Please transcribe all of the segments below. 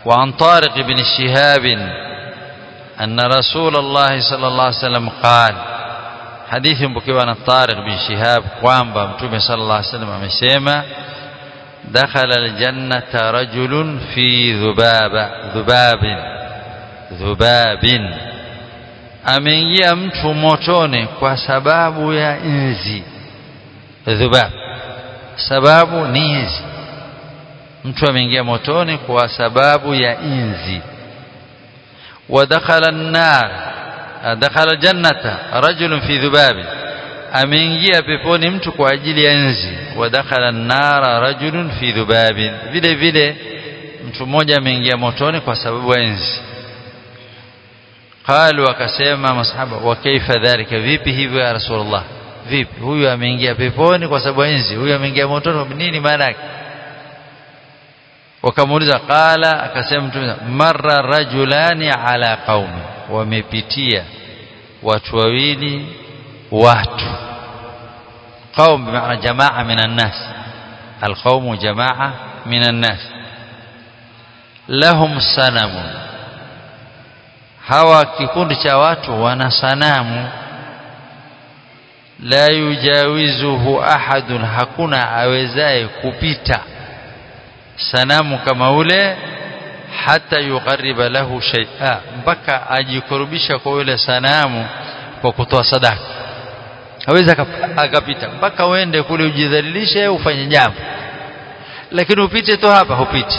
وعن طارق بن شهاب أن رسول الله صلى الله عليه وسلم قال حديث مبكيوا عن طارق بن شهاب kwamba mtume صلى الله عليه وسلم amesema دخل الجنة رجل في ذباب ذباب ذباب ameingia mtu motoni kwa sababu ya inzi dhubab sababu ni inzi mtu ameingia motoni kwa sababu ya inzi ودخل النار دخل الجنة رجل في ذباب ameingia peponi mtu kwa ajili ya nzi wadakhala an-nara rajulun fi dhubabin vile vile mtu mmoja ameingia motoni kwa sababu ya nzi qalu akasema masahaba wa kaifa dhalika vipi hivyo ya rasulullah vipi huyu ameingia peponi kwa sababu ya nzi huyu ameingia motoni kwa nini maana yake wakamuuliza qala akasema mtume marra rajulani ala qaumi wamepitia watu wawili watu قوم بمعنى جماعة من الناس القوم جماعة من الناس لهم سنم hawa kikundi cha watu wana sanamu la yujawizuhu ahadun hakuna awezaye kupita sanamu kama ule hata yuqarriba lahu shay'a mpaka ajikurubisha kwa yule sanamu kwa kutoa sadaka hawezi akapita mpaka uende kule ujidhalilishe ufanye jambo lakini upite tu hapa hupiti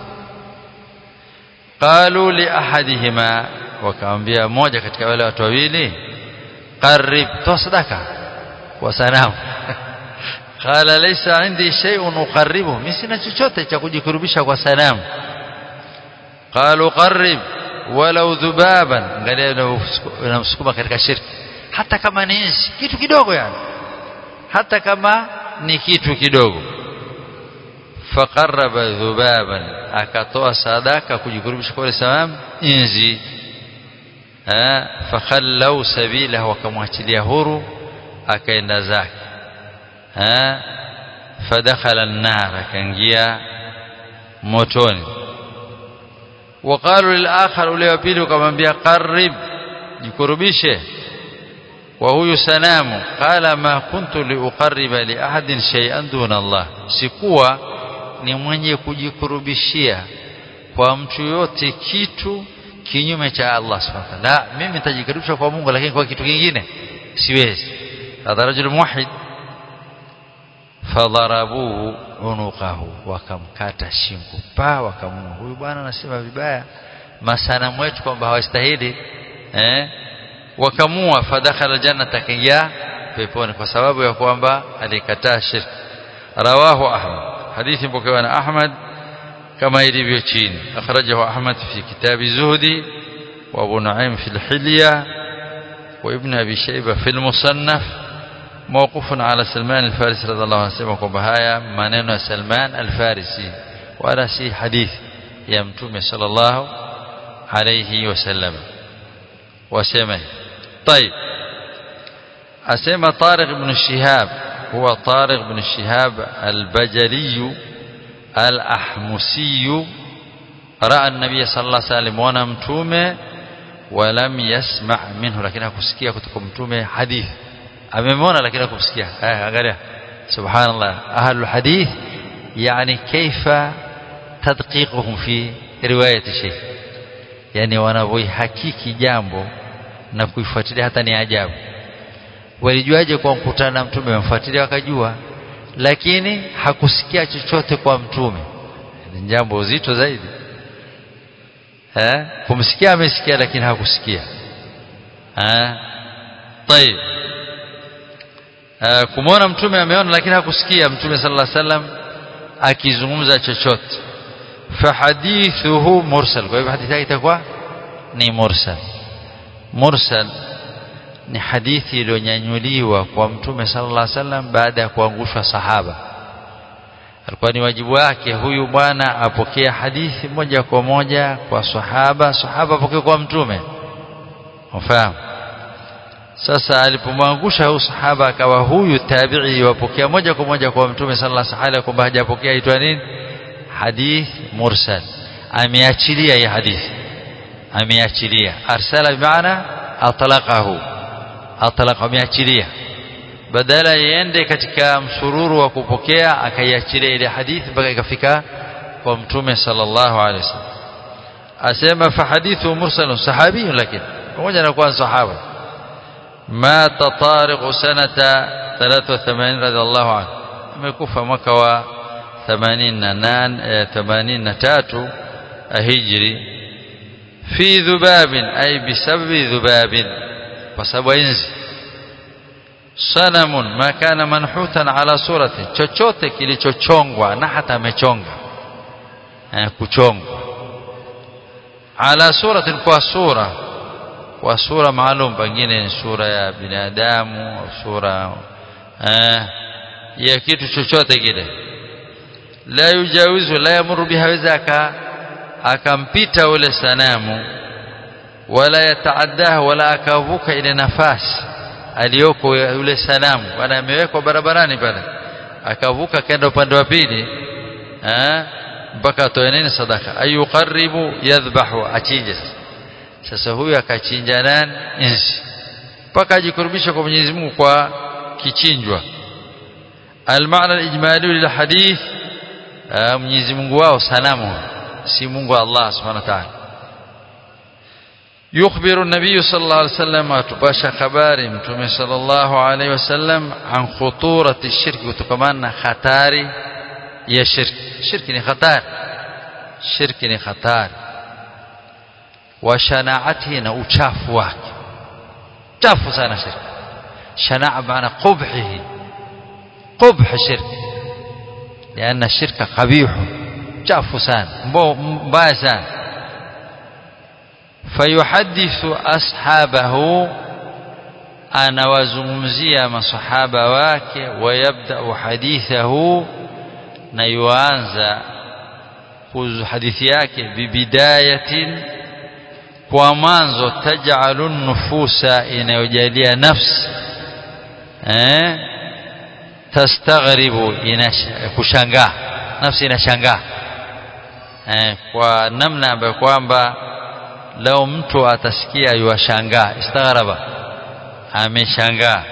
qalu li ahadihima wakamwambia mmoja katika wale watu wawili qarib toa sadaka kwa sanamu qala laysa indi shay'un uqarribu mimi sina chochote cha kujikurubisha kwa sanamu qalu qarib walau dhubaban angalia unamsukuma katika shirki hata kama ni inzi kitu kidogo yani hata kama ni kitu kidogo faqarraba dhubaban akatoa sadaka kujikurubisha kwa salam inzi fakhallau sabila wakamwachilia huru akaenda zake fadakhala an-nar akaingia motoni وقالوا للآخر ule wa pili wakamwambia qarib jikurubishe wa huyu sanamu qala ma kuntu liuqarriba li ahadin shay'an duna Allah sikuwa ni mwenye kujikurubishia kwa mtu yote kitu kinyume cha Allah subhanahu wa ta'ala mimi nitajikurubisha kwa Mungu lakini kwa kitu kingine siwezi hadha rajul muwahhid fadharabuhu unuqahu wakamkata shingo pa wakamua huyu bwana anasema vibaya masanamu wetu kwamba hawastahili eh wakamua fadakhala jannata akaingia peponi kwa sababu ya kwamba alikataa shirki rawahu ahmad hadithi mpokewa na ahmad kama ilivyo chini akhrajahu ahmad fi kitabi zuhdi wa abu nuaim fi al-hilya wa ibn abi shayba fi al-musannaf موقوف على سلمان الفارسي رضي الله عنه سمع kwamba haya maneno ya Salman al-Farisi wala si hadith ya mtume sallallahu alayhi wasallam wasema طيب asema Tariq ibn Shihab huwa Tariq ibn Shihab al-Bajali al-Ahmusi راى النبي صلى الله عليه وسلم wana mtume ولم يسمع منه lakini hakusikia kutoka mtume hadith amemwona lakini hakumsikia eh angalia subhanallah ahlul hadith yani kaifa tadqiquhum fi riwayati shay yani wanavyoihakiki jambo na kuifuatilia hata ni ajabu walijuaje kwa mkutano na mtume wamfuatilia wakajua lakini hakusikia chochote kwa mtume ni jambo zito zaidi eh kumsikia amesikia lakini hakusikia eh طيب kumwona mtume ameona lakini hakusikia mtume sallallahu alaihi wasallam akizungumza chochote fahadithuhu mursal kwa hivyo hadithi yake itakuwa ni mursal mursal ni hadithi iliyonyanyuliwa kwa mtume sallallahu alaihi wasallam baada ya kuangushwa sahaba alikuwa ni wajibu wake huyu bwana apokea hadithi moja kwa moja kwa sahaba sahaba apokee kwa mtume ufahamu sasa alipomwangusha huyu sahaba akawa huyu tabi'i wapokea moja kwa moja kwa mtume sallallahu alaihi wasallam kwamba hajapokea aitwa nini hadith mursal ameachilia hii hadithi ameachilia arsala bimaana atlaqahu atlaqa ameachilia badala iende katika msururu wa kupokea akaiachilia ile hadithi mpaka ikafika kwa mtume sallallahu alaihi wasallam asema fa hadithu mursalun sahabi lakini pamoja na kuwa sahaba mata tariq sanata 83 radhiallahu anhu amekufa mwaka wa 88 83 hijri fi dhubabin ay bisababi dhubabin kwa sababu inzi sanamun ma kana manhutan ala surati chochote kilichochongwa na hata amechonga eh, kuchongwa ala suratin kwa sura kwa sura maalum pengine ni sura ya binadamu au sura eh, ya kitu chochote kile la yujawizu la yamuru biha weza akampita ule sanamu wala yataaddahu wala akavuka ile nafasi aliyoko yule sanamu bana amewekwa barabarani pale akavuka kaenda upande wa pili eh mpaka atoe nini sadaka ayuqarribu yadhbahu achinje sasa huyu akachinja nani insi mpaka ajikurubisha kwa Mwenyezi Mungu kwa kichinjwa المعنى الإجمالي للحديث Mwenyezi Mungu wao sanamu si Mungu Allah Subhanahu wa Ta'ala يخبر النبي صلى الله عليه وسلم atupasha habari mtume صلى الله عليه وسلم عن خطورة الشرك kutokana hatari ya shirki shirki ni hatari shirki ni hatari wa shanaatihi na uchafu wake chafu sana shirki shanaa maana qubhihi qubh shirki لأن الشرك قبيح chafu sana mbaya sana fayuhadithu ashabahu anawazungumzia masahaba wake wayabdau hadithahu na yuanza hadithi yake bibidayatin kwa mwanzo taj'alu nufusa inayojalia nafsi eh tastaghribu kushangaa nafsi inashangaa eh, kwa namna ambayo kwamba leo mtu atasikia yuashangaa istaghraba ameshangaa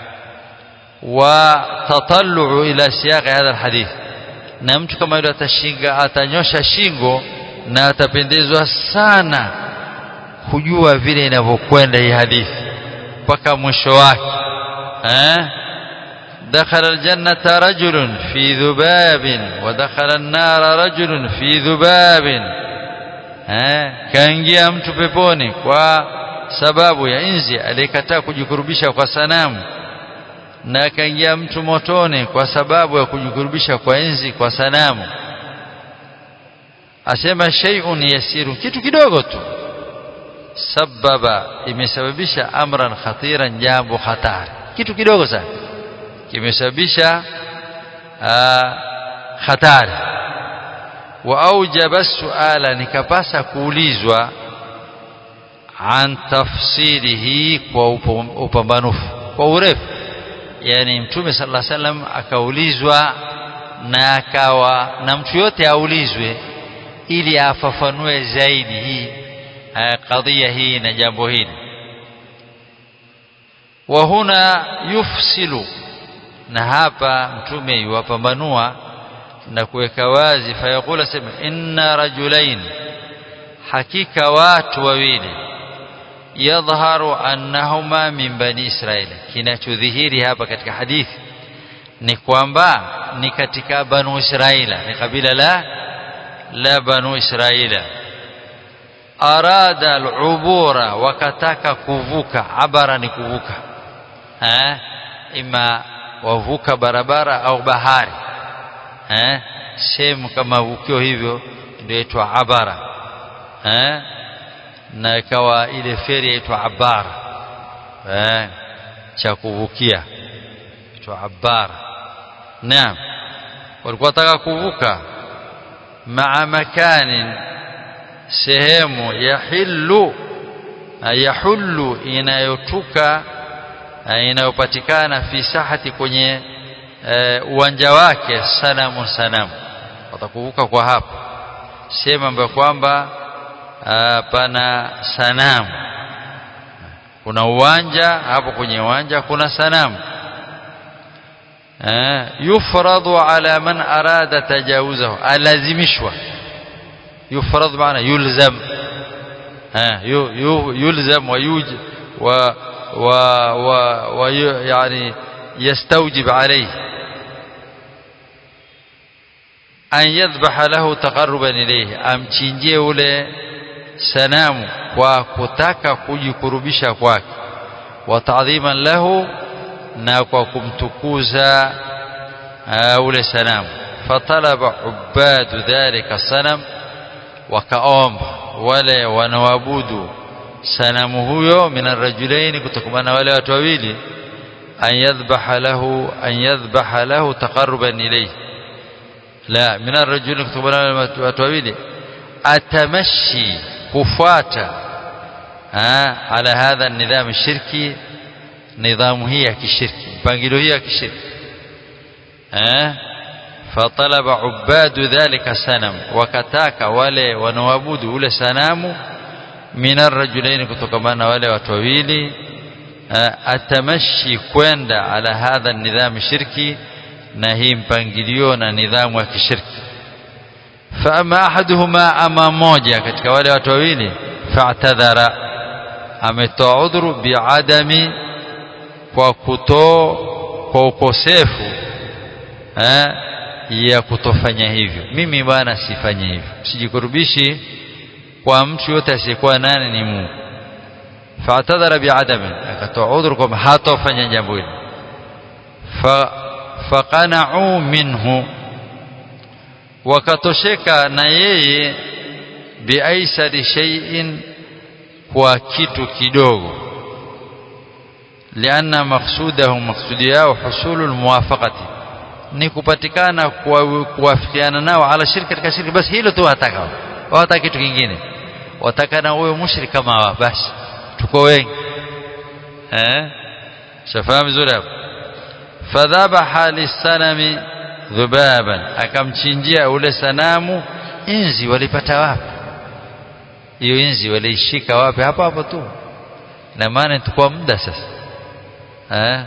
wa tatallu ila siyaqi hadha alhadith na mtu kama yule atashinga atanyosha shingo na atapendezwa sana kujua vile inavyokwenda hii hadithi mpaka mwisho wake eh دخل الجنة رجل في ذباب ودخل النار رجل في ذباب kaingia mtu peponi kwa sababu ya inzi aliyekataa kujikurubisha kwa sanamu na akaingia mtu motoni kwa sababu ya kujikurubisha kwa inzi kwa sanamu asema shay'un yasiru kitu kidogo tu sababa imesababisha amran khatiran jambo hatari kitu kidogo sana kimesababisha hatari wa aujaba suala nikapasa kuulizwa an tafsirihi kwa upambanufu kwa urefu yani mtume sallallahu alaihi wasallam akaulizwa na akawa na mtu yote aulizwe ili afafanue zaidi hii kadhia hii na jambo hili wa huna yufsilu na hapa mtume yuwapambanua na kuweka wazi fayaqula sema inna rajulain hakika watu wawili yadhharu annahuma min bani israili kinachodhihiri hapa katika hadithi ni kwamba ni katika banu israila ni kabila la la banu israila arada al-ubura wakataka kuvuka abara ni kuvuka eh ima wavuka barabara au bahari eh sehemu kama vukio hivyo ndio itwa abara eh na ikawa ile feri yaitwa abara eh cha kuvukia itwa abara naam walikuwa wataka kuvuka maa makanin sehemu yahillu yahullu inayotuka inayopatikana fi sahati kwenye uwanja wake sanamu sanamu watakuvuka kwa hapo sehemu ambayo kwamba pana sanamu kuna uwanja hapo kwenye uwanja kuna sanamu yufradu ala man arada tajawuzahu alazimishwa yufrad maana yulzam yulzam ويوج و و و يعني يستوجب عليه أن يذبح له تقربا إليه amchinjie ule sanamu kwa kutaka kujikurubisha kwake wa ta'dhiman lahu na kwa kumtukuza ule sanamu fatalaba ubadu dhalika sanam wakaomba wale wanaoabudu sanamu huyo min arrajulaini kutokana wale watu wawili an yadhbaha lahu an yadhbaha lahu taqarruban ilayhi la min arrajulaini kutokana wale watu wawili atamashi kufuata ala hadha nidham shirki nidhamu hii ya kishirki mpangilio hii ya kishirki فطلب عباد ذلك السنم وكتاك wale wanaoabudu ule sanamu min arrajulain kutokamana wale watu wawili atamashi kwenda ala hadha nidham shirki na hii mpangilio na nidhamu ya kishirki فاما احدهما اما moja katika wale watu wawili fa'tadhara ametoa udhuru biadami kwa kuto kwa ukosefu eh ya kutofanya hivyo mimi bwana sifanye hivyo sijikurubishi kwa mtu yote asiyekuwa nani ni Mungu fa'tadhara bi'adami akatoa udhuru kwamba hatofanya jambo hilo fa faqana'u minhu wakatosheka na yeye biaisari shay'in kwa kitu kidogo lianna maqsudahu maqsudi yao husulul muwafaqati ni kupatikana kuwafikiana nao ala shirki katika shirki basi hilo tu wataka hawataka kitu kingine wataka na wewe mushrik kama wao basi tuko wengi eh shafahamu vizuri hapo fadhabaha lisanami dhubaban akamchinjia ule sanamu inzi walipata wapi hiyo inzi waliishika wapi hapo hapo tu na maana tukua muda sasa eh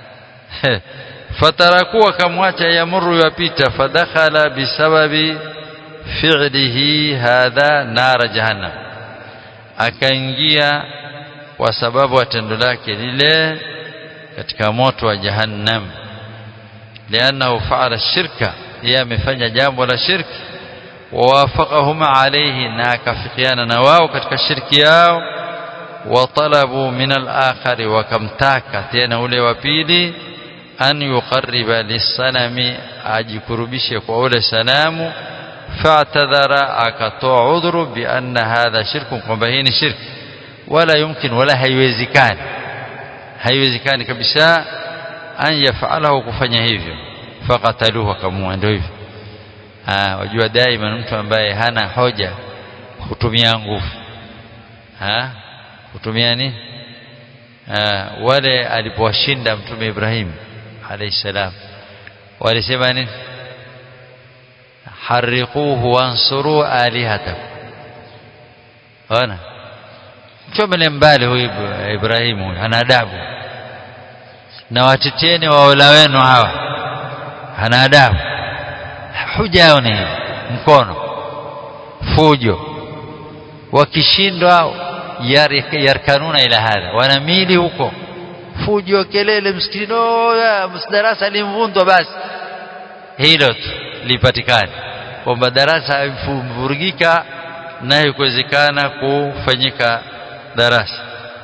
fataraku akamwacha yamuru yapita fadakhala bisababi fi'lihi hadha nara jahannam akaingia kwa sababu ya tendo lake lile katika moto wa jahannam lianahu faala shirka yeye amefanya jambo la shirki wawafaqahum alayhi na akafikiana na wao katika shirki yao watalabu min al-akhari wakamtaka tena ule wa pili an yuqarriba lisanami ajikurubishe kwa ule sanamu fa'tadhara akatoa udhuru bi anna hadha shirku kwamba hii ni shirki wala yumkin wala haiwezekani haiwezekani kabisa an yafalahu kufanya hivyo faqataluhu akamua ndio hivyo ah wajua daima mtu ambaye hana hoja kutumia nguvu ah kutumia nini ah wale alipowashinda mtume Ibrahim alayhi salam walisema nini harriquhu wansuru alihatakum ona chomele mbali huyu Ibrahim huyu ana adabu na wateteni waola wenu hawa ana adabu huja yao ni mkono fujo wakishindwa yarkanuna ila hadha wanamili huko fujo kelele msikitini darasa limvundwa basi hilo tu lipatikane kwamba darasa imvurugika nayo kuwezekana kufanyika darasa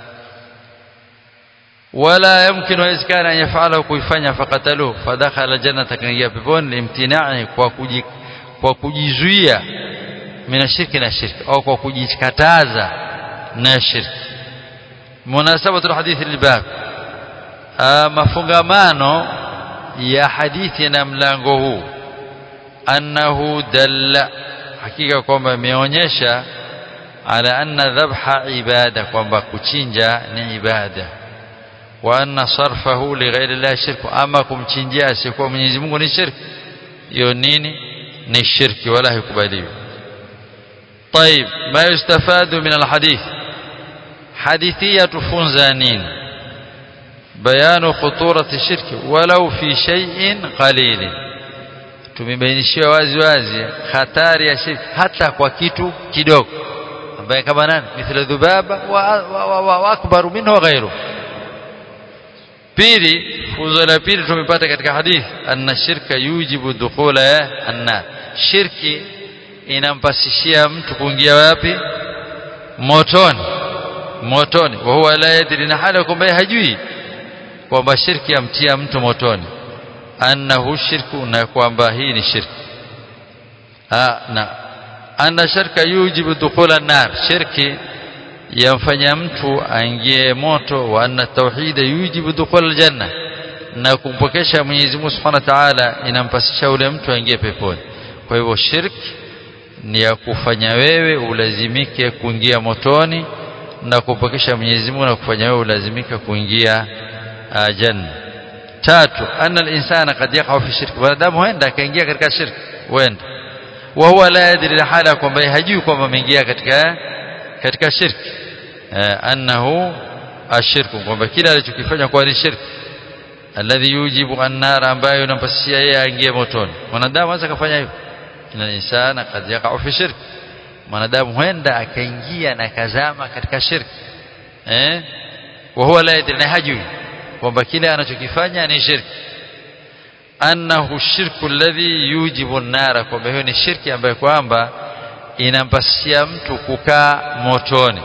wala yumkin wawezekana yafalahu kuifanya fakatalu fadakhala jannata kaingia peponi limtinai kwa kuji, kwa kujizuia mina shirki na shirki au kwa kujikataza na shirki munasabatu alhadithi lilbab mafungamano ya hadithi na mlango huu annahu dalla hakika kwamba imeonyesha ala anna dhabha ibada kwamba kuchinja ni ibada wa anna sarfahu li ghairi Allah shirku ama kumchinjia asiyekuwa Mwenyezi Mungu ni shirki hiyo nini ni shirki wala haikubaliwi طيب ما يستفاد من الحديث حديثية تفنزانين بيان خطورة الشرك ولو في شيء قليل tumebainishiwa wazi wazi hatari ya shirki hata kwa kitu kidogo ambaye kama nani mithla dhubaba wa, wa, wa, wa, wa akbaru minhu wa ghairu pili funzo la pili tumepata katika hadithi anna shirka yujibu dukhula annar shirki inampasishia mtu kuingia wapi motoni motoni wa huwa la yadri na hali kwamba hajui kwamba shirki amtia mtu motoni annahu shirku na kwamba hii ni shirki ah na anna shirka yujibu dukhula nar shirki yamfanya mtu aingie moto wa anna tauhida yujibu dukhula aljanna na kumpokesha Mwenyezi Mungu Subhanahu wa Ta'ala inampasisha ule mtu aingie peponi kwa hivyo shirki ni ya kufanya wewe ulazimike kuingia motoni na kupokesha Mwenyezi Mungu na kufanya wewe ulazimika kuingia uh, janna tatu anna al-insana qad yaqa fi shirk wanadamu huenda akaingia katika shirk huenda wa huwa la yadri la hala kwamba hajui kwamba ameingia katika katika shirk uh, annahu ashirku kwamba kila alichokifanya kwa ni shirk alladhi yujibu an-nar ambayo inampasishia yeye aingie motoni mwanadamu anaweza kufanya hivyo inna insana qad yaqa fi shirk mwanadamu huenda akaingia na kazama katika shirki eh wa huwa la yadri na hajui kwamba kile anachokifanya ni shirki annahu shirku alladhi yujibu an-nara kwamba hiyo ni shirki ambayo kwamba inampasishia mtu kukaa motoni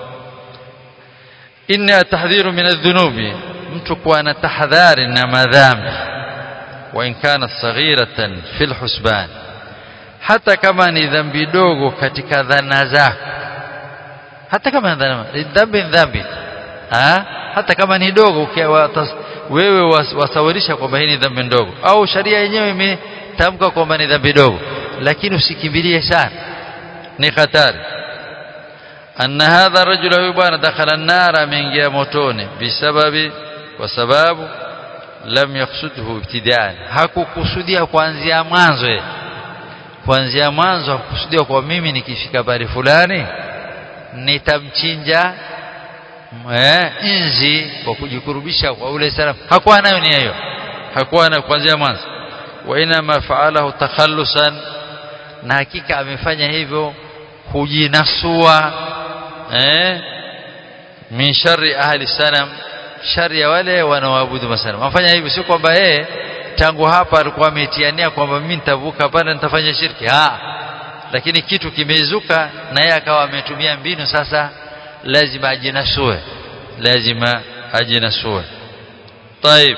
inna tahdhiru min adh-dhunubi mtu kuwa na tahadhari na madhambi wa in kanat saghiratan fil husban hata kama ni dhambi dogo katika dhana zako hata kama ni dhambi dhambi ha? hata kama ni dogo wewe wasawirisha kwamba hii ni dhambi ndogo au sharia yenyewe imetamka kwamba ni dhambi dogo lakini usikimbilie sana ni hatari anna hadha rajula huyu bwana dakhala an-nar ameingia motoni bisababi kwa sababu lam yaksudhu ibtidaan hakukusudia kuanzia mwanzo kuanzia mwanzo hakukusudia kwa mimi nikifika bari fulani nitamchinja eh, inzi kwa kujikurubisha kwa ule salam hakuwa nayo nia hiyo hakuwa nayo kuanzia mwanzo wa inama faalahu takhallusan na hakika amefanya hivyo kujinasua eh, min shari ahli sanam shari ya wale wanaoabudu masanamu amfanya hivyo sio kwamba yeye tangu hapa alikuwa ametiania kwamba mimi nitavuka pale nitafanya shirki ha lakini kitu kimezuka na yeye akawa ametumia mbinu sasa lazima ajinasue lazima ajinasue طيب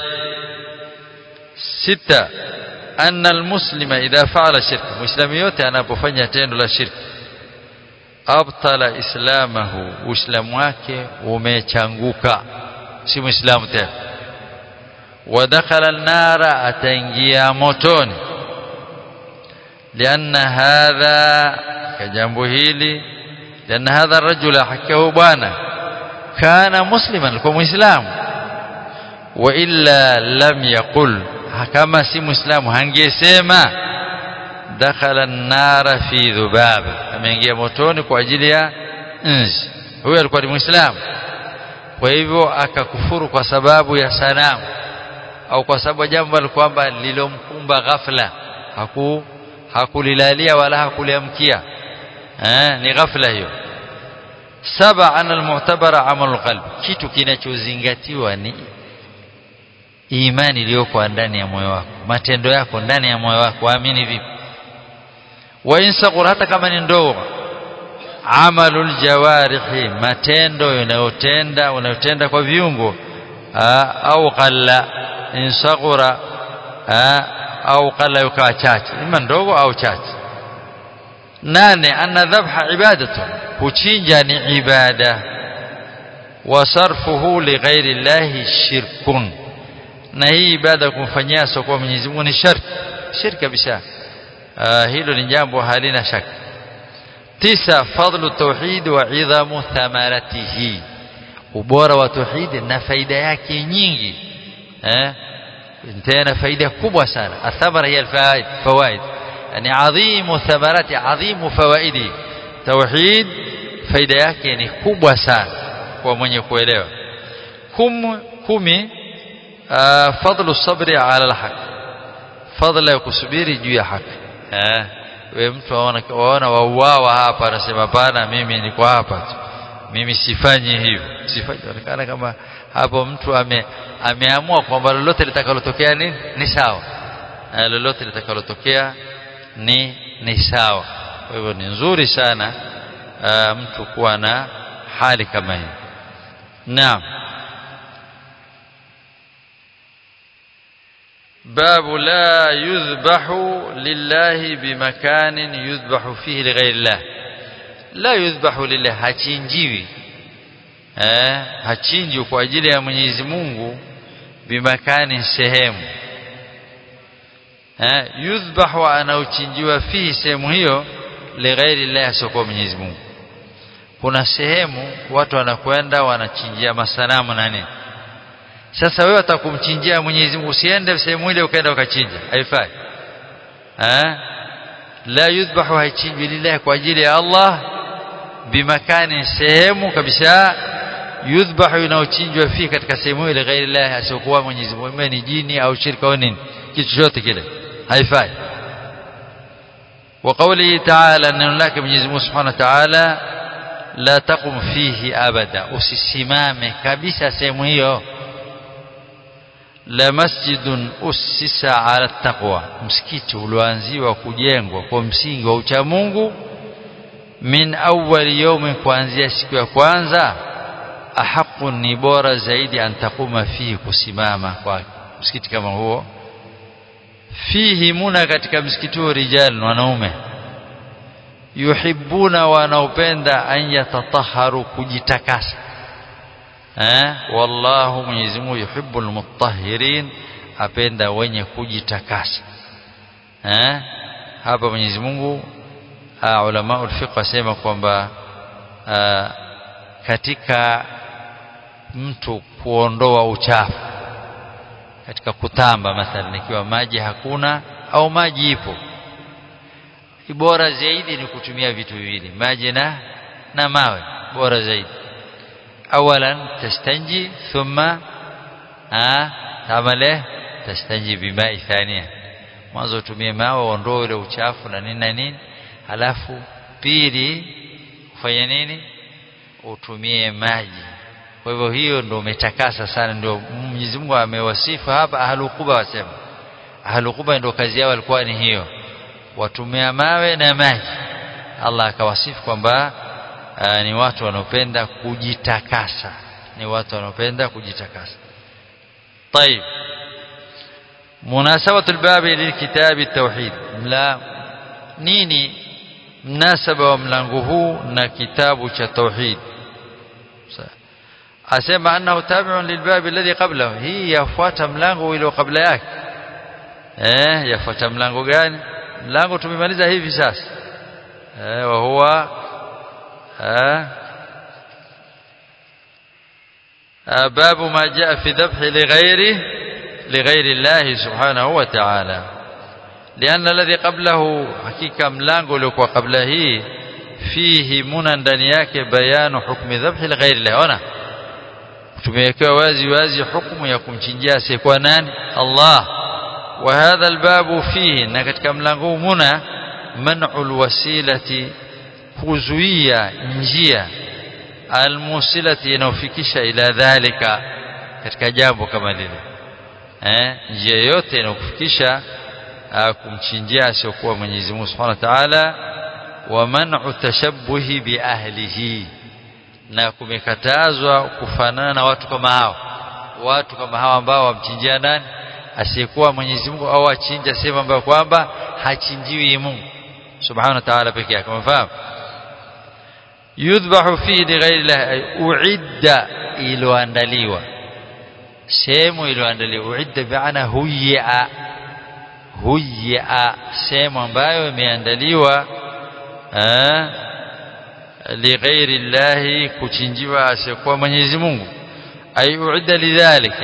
ستة أن المسلم إذا فعل شرك مسلم yote anapofanya tendo la shirki abtala islamahu uislamu wake umechanguka si muislamu tena ودخل النار ataingia motoni لأن هذا كجambo hili لأن هذا الرجل حكاه bwana كان مسلما alikuwa muislamu وإلا لم يقل kama si muislamu hangesema dakhala an-nar fi dhubab ameingia motoni kwa ajili ya nzi huyo alikuwa ni muislamu kwa hivyo akakufuru kwa sababu ya sanamu au kwa sababu jambo kwamba lilomkumba ghafla haku hakulilalia wala hakuliamkia eh ni ghafla hiyo saba ana almu'tabara amalu qalb kitu kinachozingatiwa ni imani iliyoko ndani ya moyo wako matendo yako ndani ya moyo wako waamini vipi wa insaqur hata kama ni ndogo amalul jawarihi matendo unayotenda unayotenda kwa viungo au qalla insaqura au qalla yukaa chache ima ndogo au chache nane anna dhabha ibadatu kuchinja ni ibada wa sarfuhu li ghairi llahi shirkun na hii ibada kumfanyia sokwa Mwenyezi Mungu ni shirki shirki kabisa hilo ni jambo halina shaka tisa fadlu tauhid wa idhamu thamaratihi ubora wa tauhid na faida yake nyingi eh tena faida kubwa sana athamara hiya alfawaid fawaid yani adhimu thamarati adhimu fawaidi tauhid faida yake ni kubwa sana kwa mwenye kuelewa kum kumi uh, fadlu sabri ala alhaq fadla ya kusubiri juu ya haki eh we mtu waona waona wauawa hapa anasema pana mimi niko hapa tu mimi sifanyi hivyo sifanyi onekana kama hapo mtu ame, ameamua kwamba lolote litakalotokea ni ni sawa eh, lolote litakalotokea ni ni sawa kwa hivyo ni nzuri sana uh, mtu kuwa na hali kama hii naam باب لا يذبح لله بمكان يذبح فيه لغير الله لا يذبح لله hachinjiwi eh hachinjwi kwa ajili ya Mwenyezi Mungu bimakani sehemu eh yudhbahu anaochinjiwa fihi sehemu hiyo lighairi Allah sio Mwenyezi Mungu kuna sehemu watu wanakwenda wanachinjia masanamu na nini sasa wewe utakumchinjia Mwenyezi Mungu usiende sehemu ile ukaenda ukachinja haifai eh la yudhbahu haichinjwi lillahi kwa ajili ya Allah bimakani sehemu kabisa yudhbahu inaochinjwa fi katika sehemu ile ghairi Allah asiokuwa Mwenyezi Mungu ni jini au shirka au nini kitu chochote kile haifai وقوله تعالى ان لك Mwenyezi Mungu Subhanahu wa Ta'ala la taqum fihi abada usisimame kabisa sehemu hiyo la masjidun ussisa ala taqwa msikiti ulioanziwa kujengwa kwa msingi wa ucha Mungu min awwal yawmin kuanzia siku ya kwanza ahaqu ni bora zaidi antakuma fihi kusimama kwa msikiti kama huo fihi muna katika msikiti huo rijal wanaume yuhibbuna wanaopenda an yatatahharu kujitakasa eh wallahu Mwenyezi Mungu yuhibbul mutahhirin apenda wenye kujitakasa eh hapa Mwenyezi Mungu ulama ulfiqh wasema kwamba katika mtu kuondoa uchafu katika kutamba mathalan ikiwa maji hakuna au maji ipo bora zaidi ni kutumia vitu viwili maji na na mawe bora zaidi awalan tastanji thumma ah tamale tastanji bimai thania mwanzo utumie mawe uondoe ule uchafu na nini na nini halafu pili ufanye nini utumie maji kwa hivyo hiyo ndio umetakasa sana ndio Mwenyezi Mungu amewasifu hapa ahlukuba wasema ahlukuba ndio kazi yao walikuwa ni hiyo watumia mawe na maji Allah akawasifu kwamba ni watu wanaopenda kujitakasa ni watu wanaopenda kujitakasa طيب مناسبة الباب للكتاب التوحيد لا nini mnasaba wa mlango huu na kitabu cha tauhid asema annahu tabi'un lilbab alladhi qablahu hii yafuata mlango ule kabla yake eh yafuata mlango gani mlango tumemaliza hivi sasa eh wa huwa eh باب ما جاء في ذبح لغيره لغير الله سبحانه وتعالى لأن الذي قبله حقيقة ملango uliokuwa kabla hii fihi muna ndani yake bayanu hukmi dhabhi lighairi Allah ona tumewekewa wazi wazi hukumu ya kumchinjia asiyekuwa nani Allah wa hadha albabu fihi na katika mlango huu muna man'ul wasilati kuzuia njia almusilati inayofikisha ila dhalika katika jambo kama lile eh njia yote inayokufikisha kumchinjia asiyokuwa Mwenyezi Mungu Subhanahu wa Ta'ala wa man'u tashabbuhi bi ahlihi na kumekatazwa kufanana na watu kama hao watu kama hao ambao wamchinjia nani asiyekuwa Mwenyezi Mungu au achinja sema ambayo kwamba hachinjiwi Mungu Subhanahu wa Ta'ala pekee yake umefahamu yudhbahu fi lighairi Allah uidda iliyoandaliwa sehemu iliyoandaliwa uidda bi'ana huya huya sehemu ambayo imeandaliwa lighairi llahi kuchinjiwa asiyekuwa Mwenyezi Mungu ay uidda lidhalik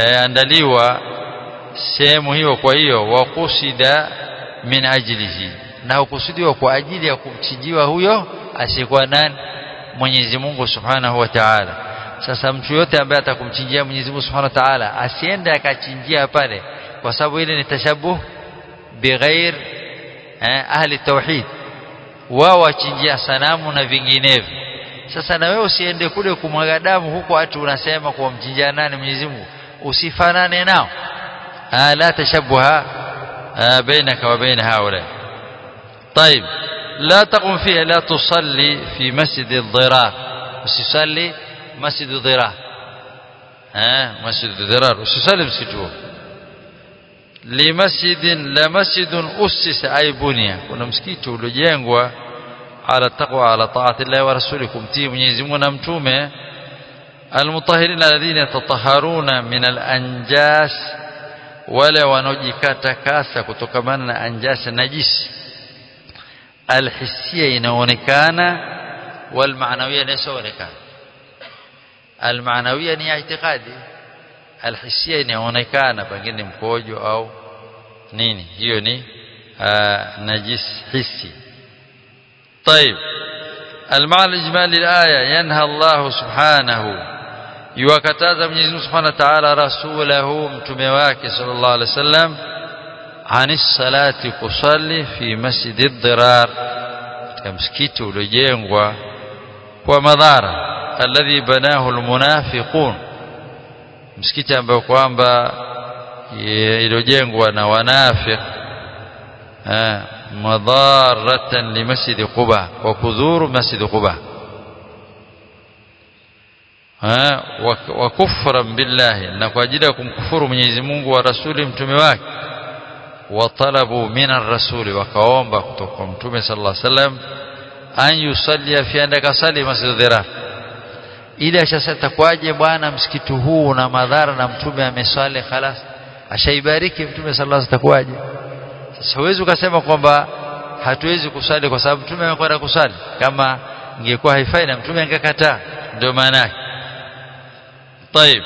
imeandaliwa sehemu hiyo kwa hiyo waqusida min ajlihi na hukusudiwa kwa ajili ya kumchinjiwa huyo asiyekuwa nani Mwenyezi Mungu Subhanahu wa Ta'ala sasa mtu yote ambaye atakumchinjia Mwenyezi Mungu Subhanahu wa Ta'ala asiende akachinjia pale kwa sababu ile ni tashabuh bighair eh, ahli tauhid wao wachinjia sanamu na vinginevyo sasa na wewe usiende kule kumwaga damu huko watu unasema kwa mchinjia nani Mwenyezi Mungu usifanane nao ah, la tashabuha ah, bainaka wa baina haula طيب لا تقم فيها لا تصلي في مسجد الضرار usisalli مسجد الضرار ها مسجد الضرار usisalli msikiti لمسجد لا مسجد أسس أي بني kuna msikiti uliojengwa ala taqwa ala taati Allah wa rasuli kumtii Mwenyezi Mungu na mtume almutahhirin alladhina yatatahharuna min alanjas wale wanaojikata kasa kutokamana na anjas najisi alhisia inaonekana walmaanawia inaonekana almaanawia ni itikadi alhisia inaonekana pengine mkojo au nini hiyo ni najis hisi طيب المعنى الإجمالي للآية ينهى الله سبحانه يوكتاز من يزم سبحانه وتعالى رسوله متمواك صلى الله عليه وسلم عن الصلاة كصلي في مسجد الضرار كمسكيت لجينغوا ومضارة الذي بناه المنافقون msikiti ambao kwamba iliyojengwa na wanafiq madharatan limasjid quba wa kudhuru masjid quba wa kufran billahi na kwa ajili ya kumkufuru Mwenyezi Mungu wa rasuli mtume wake watalabu min ar-rasuli wakaomba kutoka kwa mtume sallallahu alaihi wasallam an yusalli fi andaka sali masjid dhirar ili ashasema kwaje bwana msikiti huu una madhara na mtume ameswali khalas ashaibariki mtume sallallahu alaihi wasallam sasa huwezi ukasema kwamba hatuwezi kusali kwa sababu mtume amekwenda kusali kama ingekuwa haifai na mtume angekataa ndio maana yake طيب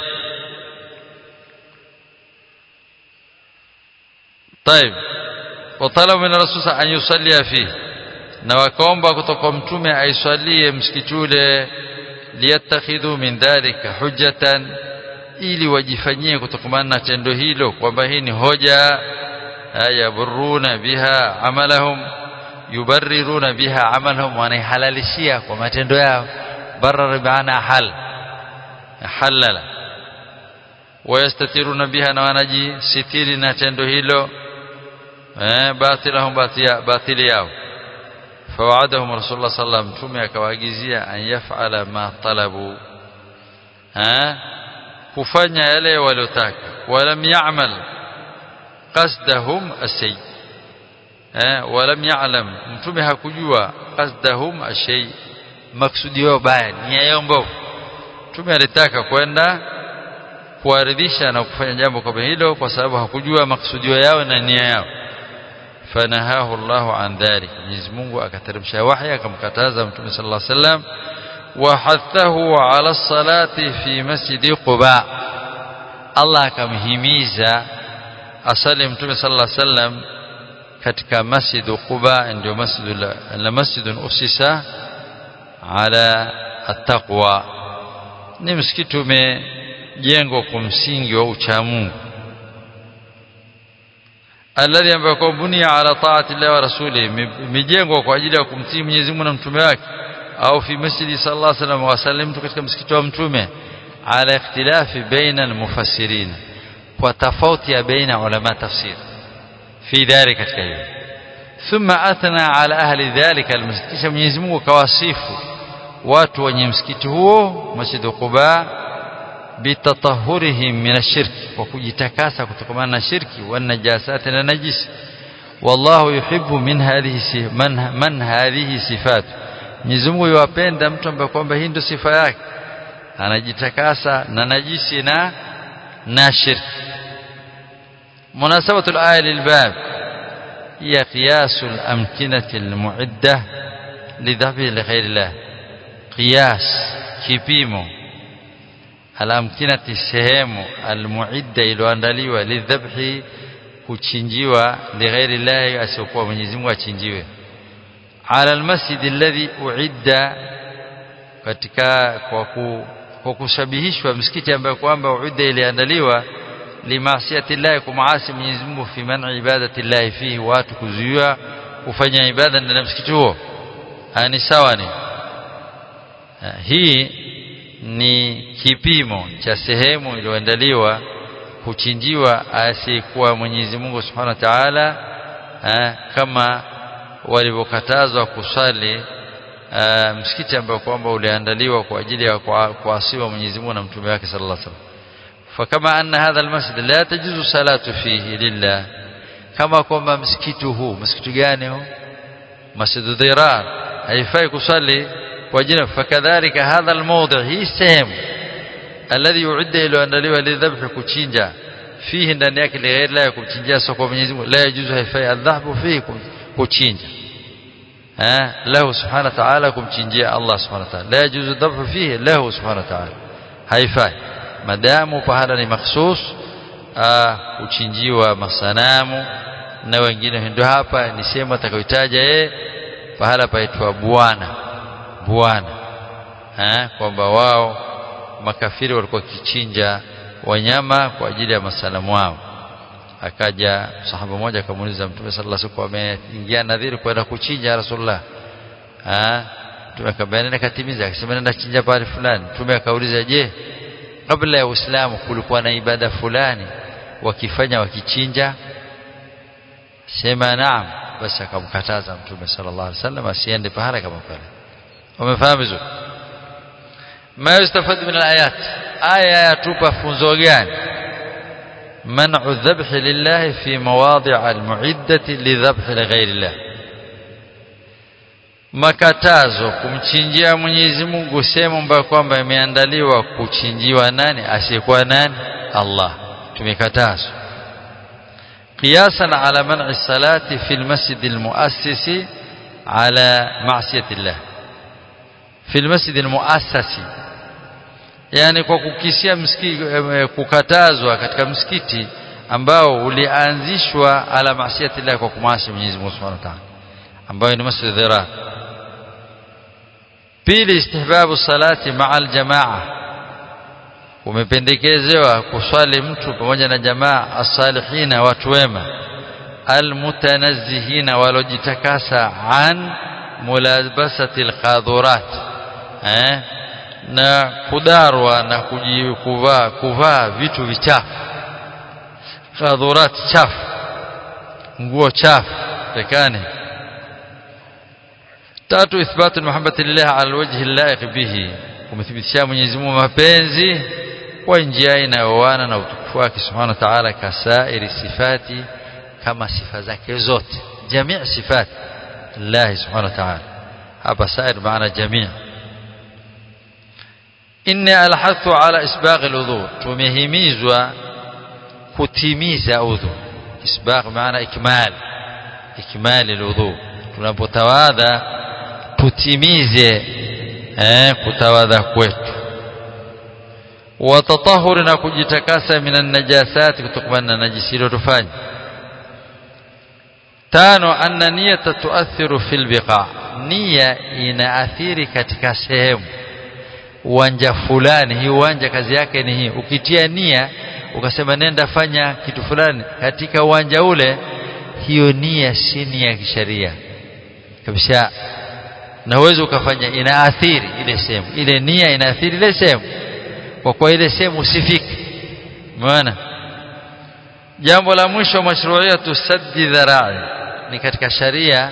طيب وطلب من الرسول أن يصلي فيه na wakaomba kutoka mtume aiswalie msikiti ule liyattakhidhu min dhalika hujjatan ili wajifanyie kutokamana na tendo hilo kwamba hii ni hoja yaburuna biha amalahum yubarriruna biha amalahum wanaihalalishia kwa matendo yao barara biana hal halala wayastatiruna biha na wanajisitiri na tendo hilo eh batilahum batili yao فوعدهم رسول الله صلى الله عليه وسلم ثم akawaagizia an yaf'ala ma talabu ha kufanya yale waliotaka walam ya'mal qasdahum asay eh walam ya'lam mtume hakujua qasdahum ashay maksudi yao baya nia yao mbovu mtume alitaka kwenda kuaridhisha na kufanya jambo kama hilo kwa sababu hakujua maksudio yao na nia yao فنهاه الله عن ذلك Mwenyezi Mungu akateremsha wahi akamkataza Mtume صلى الله عليه وسلم وحثه على الصلاة في مسجد قباء Allah akamhimiza asali Mtume صلى الله عليه وسلم katika masjid Quba ndio masjid la masjid usisa ala attaqwa ni msikiti umejengwa kwa msingi wa uchamungu alladhi ambayo kwa bunia ala taati Allah wa rasuli imejengwa kwa ajili ya kumtii Mwenyezi Mungu na mtume wake au fi masjidi sallallahu alaihi wasallam wasallim katika msikiti wa mtume ala ikhtilafi baina almufassirin kwa tofauti ya baina ulama tafsir fi dhalika katika hiyo thumma athna ala ahli dhalika almasjid kisha Mwenyezi Mungu kawasifu watu wenye msikiti huo masjid Quba bitatahurihim min ashirki kwa kujitakasa kutokana na shirki wa najasati na najisi wallahu yuhibbu min hadhihi man, man hadhihi sifat Mwenyezi Mungu yuwapenda mtu ambaye kwamba hii ndio sifa yake anajitakasa na najisi na na shirki مناسبة الآية للباب هي قياس الأمكنة المعدة لذبح لغير الله قياس كيبيمو alamkinati sehemu almuidda iliyoandaliwa lidhabhi kuchinjiwa lighairi llahi asiokuwa Mwenyezi Mungu achinjiwe ala almasjid alladhi uidda katika kwa ku, kwa kushabihishwa msikiti ambayo kwamba uidda iliandaliwa limaasiyati llahi kumaasi Mwenyezi Mungu fi man'i ibadati llahi fihi watu kuzuia kufanya ibada ndani ya msikiti huo ni sawa ni hii ni kipimo cha sehemu iliyoandaliwa kuchinjiwa asiyekuwa Mwenyezi Mungu Subhanahu wa Ta'ala kama walivyokatazwa kusali msikiti ambao kwamba uliandaliwa kwa ajili ya kuasiwa Mwenyezi Mungu na mtume wake sallallahu alaihi wasallam fakama anna hadha almasjid la tajuzu salatu fihi lillah kama kwamba msikiti huu msikiti gani huu masjid dhirar haifai kusali kwa ajili fakadhalika hadha almawdi hii sehemu alladhi yu'idda iliyoandaliwa lidhabhi kuchinja fihi ndani yake lighairi la kumchinjia sio kwa Mwenyezi Mungu la yajuzu haifai adhabu fihi kuchinja eh lahu subhanahu wa ta'ala kumchinjia Allah subhanahu wa ta'ala la yajuzu dhabhu fihi lahu subhanahu wa ta'ala haifai madamu pahala ni makhsus kuchinjiwa masanamu na wengine ndio hapa ni sehemu atakayotaja yeye pahala paitwa bwana bwana eh kwamba wao makafiri walikuwa kichinja wanyama kwa ajili ya masalamu wao akaja sahaba mmoja akamuuliza mtume sallallahu alaihi wasallam ameingia nadhiri kwenda kuchinja rasulullah ah mtume akamwambia katimiza akasema nenda chinja pale fulani mtume akauliza je kabla ya uislamu kulikuwa na ibada fulani wakifanya wakichinja sema naam basi akamkataza mtume sallallahu alaihi wasallam asiende pahala kama pale umefahamu vizuri ما يستفاد من الآيات آية يتوبة فنزوغان منع الذبح لله في مواضع المعدة لذبح لغير الله makatazo kumchinjia Mwenyezi Mungu sehemu ambayo kwamba imeandaliwa kuchinjiwa nani asiyekuwa nani Allah tumekatazwa qiyasan ala man'i salati fi almasjid almuassisi ala ma'siyati Allah fi almasjid almuassasi yani kwa kukisia msikiti kukatazwa katika msikiti ambao ulianzishwa ala maasiyati Allah kwa kumasi Mwenyezi Mungu Subhanahu wa Ta'ala ambayo ni masjid dhirar pili istihbabu salati ma'a aljamaa umependekezewa kuswali mtu pamoja na jamaa as-salihina watu wema almutanazzihina walojitakasa an mulabasati alqadhurat eh na kudarwa na kujikuvaa kuvaa vitu vichafu qadhurat chafu nguo chafu tekane tatu ithbatu muhabbati lillah ala alwajhi allaiq bihi kumthibitishia Mwenyezi Mungu mapenzi kwa njia inayoana na utukufu wake subhanahu wa ta'ala kasairi sifati kama sifa zake zote jamii sifati Allah subhanahu wa ta'ala hapa sair maana jamii inni alhathu ala isbagh alwudu tumehimizwa kutimiza udhu isbagh maana ikmal ikmal alwudu tunapotawadha tutimize eh kutawadha kwetu watatahuri na kujitakasa minan najasati kutokana na najisi iliyotufanya tano anna niyata tuathiru fil biqa nia inaathiri katika sehemu uwanja fulani hii uwanja kazi yake ni hii ukitia nia ukasema nenda fanya kitu fulani katika uwanja ule hiyo nia si nia ya kisheria kabisa na uwezo ukafanya inaathiri ile sehemu ile nia inaathiri ile sehemu kwa kuwa ile sehemu usifiki umeona jambo la mwisho mashru'iyatu saddi dharai ni katika sharia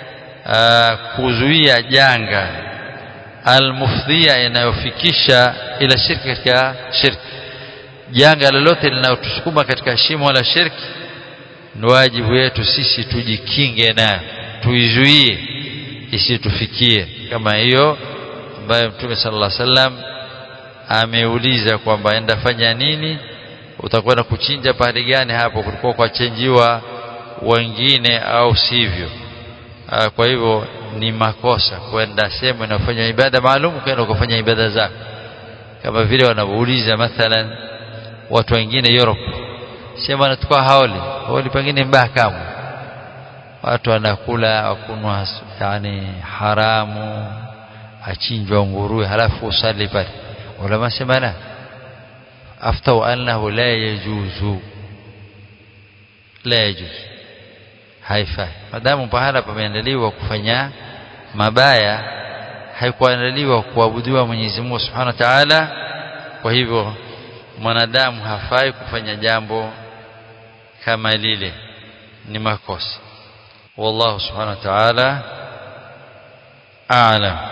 kuzuia janga almufdhia inayofikisha ila shirki katika shirki janga lolote linalotusukuma katika shimo la shirki ni wajibu wetu sisi tujikinge nayo tuizuie isitufikie kama hiyo ambayo mtume sallallahu alaihi wasallam ameuliza kwamba enda fanya nini utakwenda kuchinja pahali gani hapo kulikuwa kwa chenjiwa wengine au sivyo Aa, kwa hivyo ni makosa kwenda sehemu inafanya ibada maalum kwenda kufanya ibada zako kama vile wanavyouliza mathalan watu wengine Europe sema natukua haoli haoli pengine mbaya kama watu wanakula wakunwa yani haramu achinjwa nguruwe halafu usali pale ulama sema la aftau annahu la yajuzu la yajuzu haifai madamu pahala pameandaliwa kufanya mabaya haikuandaliwa kuabudiwa Mwenyezi Mungu Subhanahu wa Ta'ala kwa hivyo mwanadamu hafai kufanya jambo kama lile ni makosa wallahu subhanahu wa ta'ala a'lam